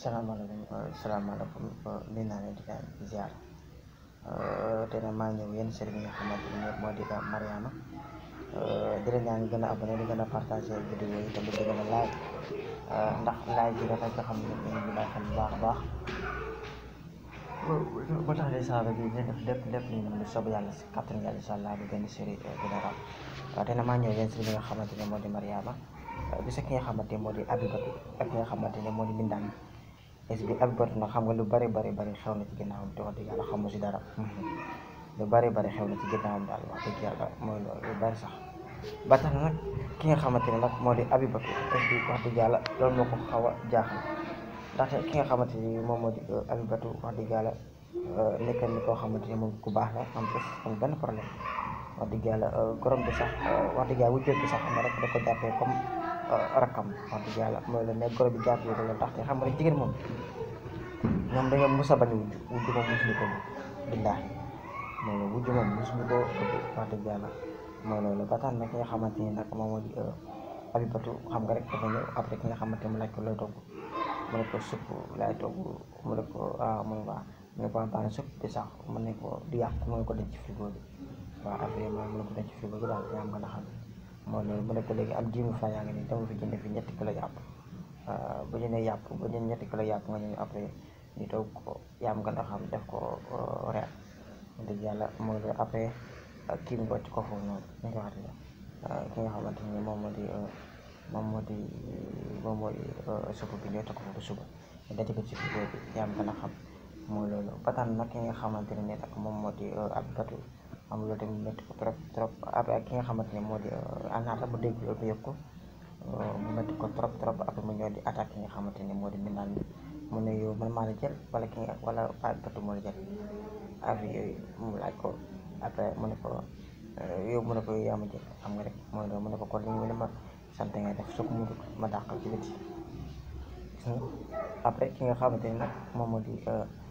salaamaaleykum salaamaaleykum nuyu naa leen di leen ziar te nag maa ñëw yéen sëriñ yi nga xamante ne moo di Mariama di leen ñaan gën a abonné di gën a partagé vidéo yi tamit di gën a like ndax like yi dafay nga xam ne ñu ngi bàyyi xel bu baax a baax ba tax de saa bi ñu def lépp lépp lu ñu mën di soob yàlla si kattan yàlla incha allah bu benn série dina raw waaw te nag maa ñëw yéen sëriñ yi nga xamante ne moo di Mariama bisa ki nga xamante ne moo di Abibatu ak ki nga xamante ne moo di Mbindaan est ce que Abibatu nag xam nga lu bari bari bari xew na ci ginnaawam te wax dëgg yàlla xamu si dara lu bari bari xew na ci ginnaawam daal wax dëgg yàlla mooy loolu lu bari sax ba tax na nag ki nga xamante ne nag moo di Abibatu est ce que wax dëgg yàlla loolu moo ko xaw a jaaxal ndaxte ki nga xamante ni moom moo di Abibatu wax dëgg yàlla nekk ni koo xamante ni moom ku baax la am bés am benn problème wax dëgg yàlla gorom bi sax wax dëgg yàlla wujjee bi sax xam nga rek da ko jàppee comme rakkam wax dëgg yàlla mooy la ne goro bi jàpp yi la ndaxte xam nga rek jigéen moom ñoom dañoo mus a bañ wujj wujj moom musuñu ko billaahi mooy la wujj moom musuñu ko wax dëgg yàlla mooy loolu ba tax na ki nga xamante ni nag moom moo di Abibatu xam nga rek dafa ñëw après ki nga xamante mu laaj ko looy togg mu ne ko supp laay togg mu ne ko ah mu ne ko mu ne ko baax na supp bi sax mu ne ko di yàq mu ne ko denc ci frigo bi waaw après moom mu ne ko denc ci frigo bi daal yaa nga xam mooy loolu mu ne ko léegi am jiwu fa yaa ngi nii dama fi jënd fi ñetti kilo yàpp bu jëndee yàpp bu jënd ñetti kilo yàpp nga ñëw après ñu toog ko yaam nga xam def ko reer dëgg yàlla mooy loolu après kii bi wàcc ko foofu noonu ñu ko waxati ki nga xamante ni moom moo di moom moo di moom moo di supp bi ñooy teg ko foofu suba ñu daj ko ci frigo bi yaam nga xam mooy loolu ba tax nag ki nga xamante ne nag moom moo di Abibatu am loolu tamit métti ko trop trop après ki nga xamante ne moo di anaata bu dégg loolu yëpp ko mu métti ko trop trop après mu ñëw di attaque ki nga xamante ne moo di mbindaan bi mu ne yow man maa la jël wala ki nga wala Abibatu moo la jël affaire yooyu mu laaj ko après mu ne ko yow mu ne ko yow yaa ma jël xam nga rek mooy loolu mu ne ko kon li nga ma sant ngay def su ko mu ma dàqal ci biti après ki nga xamante ne nag moom moo di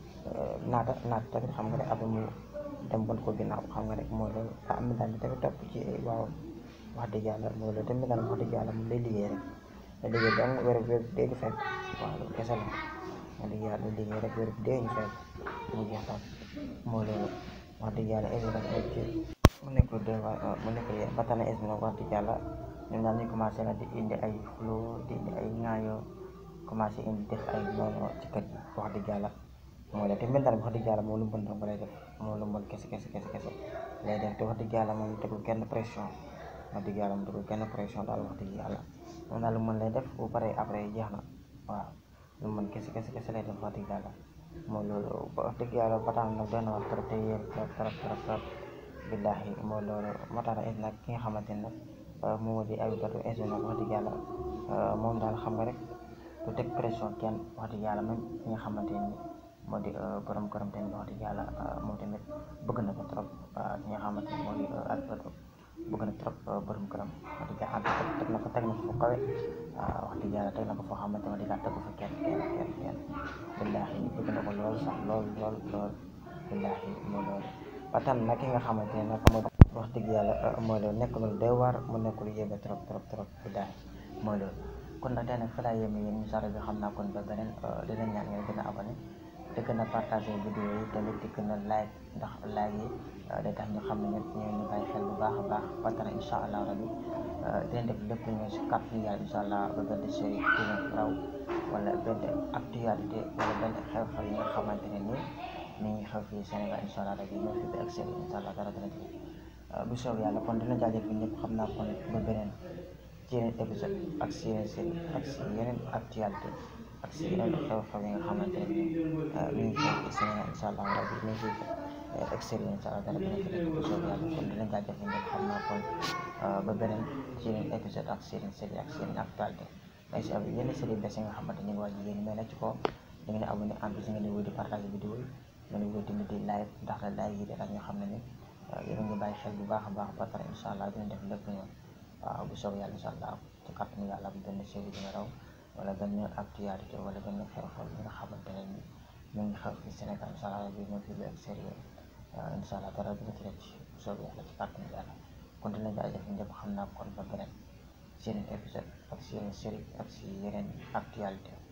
naata naata tamit xam nga rek après mu dem bon ko ginnaaw xam nga rek mooy loolu ah mi daal tamit topp ci waaw wax dëgg yàlla mooy loolu tamit daal wax dëgg yàlla moom lay liggéey rek lay liggéey dong wér wér dee ñu fekk waaw loolu kese la wax dëgg yàlla lay liggéey rek wér dee ñu fekk mu jeex daal mooy loolu wax dëgg yàlla es nag ay ci mu nekk de mu nekk ba tax na es nag wax dëgg yàlla ñun daal ñu commencé na di indi ay xuloo di indi ay ŋaayoo commencé indi def ay noonu ci kër gi wax dëgg yàlla mooy la te mbindaan bi wax dëgg yàlla moom lu mën dong lay def moom lu mën kese kese kese kese lay def te wax dëgg yàlla moom tegul kenn pression wax dëgg yàlla moom tegul kenn pression daal wax dëgg yàlla moom daal lu mën lay def bu pare après jeex na waaw lu mën kese kese kese lay def wax dëgg yàlla mooy loolu wax dëgg yàlla ba tax nag doy na wax trop te yéen trop trop trop trop billaahi mooy loolu moo tax nag nag ki nga xamante ne nag moom moo di Abibatu es nag wax dëgg yàlla moom daal xam nga rek du teg pression kenn wax dëgg yàlla même ki nga xamante ni moo di borom këram tamit wax dëgg yàlla moom tamit bëgg na ko trop ki nga xamante ni moo di Abibatu bëgg na trop borom këram wax dëgg yàlla teg na ko teg na ko fu kawe wax dëgg yàlla teg na ko foo xamante ne wax dëgg tegu fa kenn kenn kenn kenn billaahi bëgg na ko lool sax lool lool lool billaahi moo loolu ba tax nag ki nga xamante ne nag moo wax dëgg yàlla mooy loolu nekk loolu day waar mu nekk lu yéeme trop trop trop billaahi mooy loolu kon nag tey nag fa laa yéeme yéen ñu sara bi xam naa kon ba beneen di leen ñaan ngeen gën a abonné di gën a partagé vidéo yi tamit di gën a like ndax like yi day tax ñu xam ne ñun ñu ñu bàyyi xel bu baax a baax ba tax incha allah rabi dinañ def lépp lu ñu si kàttan yàlla incha allah ba benn série dina raw wala benn actualité wala benn xew-xew yi nga xamante ne nii mi ngi xew fii Sénégal incha allah rabi ñoo fi ba ak série incha allah dara dina ci bu soob yàlla kon dina jaajëfal ñëpp xam naa kon ba beneen ci yeneen épisode ak si yeneen série ak si yeneen actualité ak si yeneen xew-xew yi nga xamante ne nii mi ngi xew fii Sénégal incha allah rabi mi ngi extérieur incha allah dara dina ci nekk bu soob yàlla kon dina jaajëfal ñëpp xam naa kon ba beneen ci yeneen épisode ak si yeneen série ak si yeneen actualité mais si yeneen série bés yi nga xamante ñu ngi waaj yéen mais nag ci kaw da ngeen abonné en plus ngeen di wéy di partage vidéo yi ngeen di wéy tamit di live ndax la live yi dara ñu xam ne ni yéen a ngi bàyyi xel bu baax a baax ba pare incha allah dina def lépp ñoom waaw bu soobee yàlla incha allah ci kàttanu yàlla bu benn série dina raw wala benn actualité wala benn xew-xew yi nga xamante ne ni ñu ngi xew fii Sénégal incha allah bi ñoo fi ba extérieur incha allah dara dina ci rëcc bu soobee yàlla ci kàttanu yàlla kon dina jaajëf ñëpp xam naa kon ba beneen si yeneen épisode ak si yeneen série ak si yeneen actualité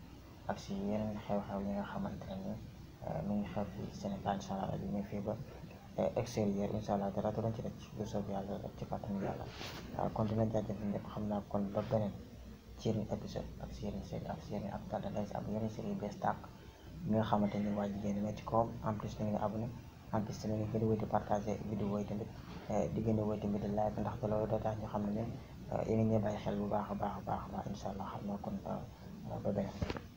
ak si yeneen xew-xew yi nga xamante ne ni mi ngi xew fi Sénégal incha allah bi ñu fii ba extérieur incha allah dara du leen ci rek bu soob yàlla rek ci kàttanu yàlla kon dina jaajëfal ñëpp xam naa kon ba beneen ci yeneen épisode ak si yeneen série ak si yeneen ak dada day si am yeneen série yu bees tàq mi nga xamante ni waa jigéen ñi ne ci kawam en plus da ngeen abonné en plus tamit ngeen di wéy di partagé vidéo yi tamit di gën a wéy tamit di like ndax loolu day tax ñu xam ne ne yéen a ngi bàyyi xel bu baax a baax a baax a baax incha allah xam naa kon ba beneen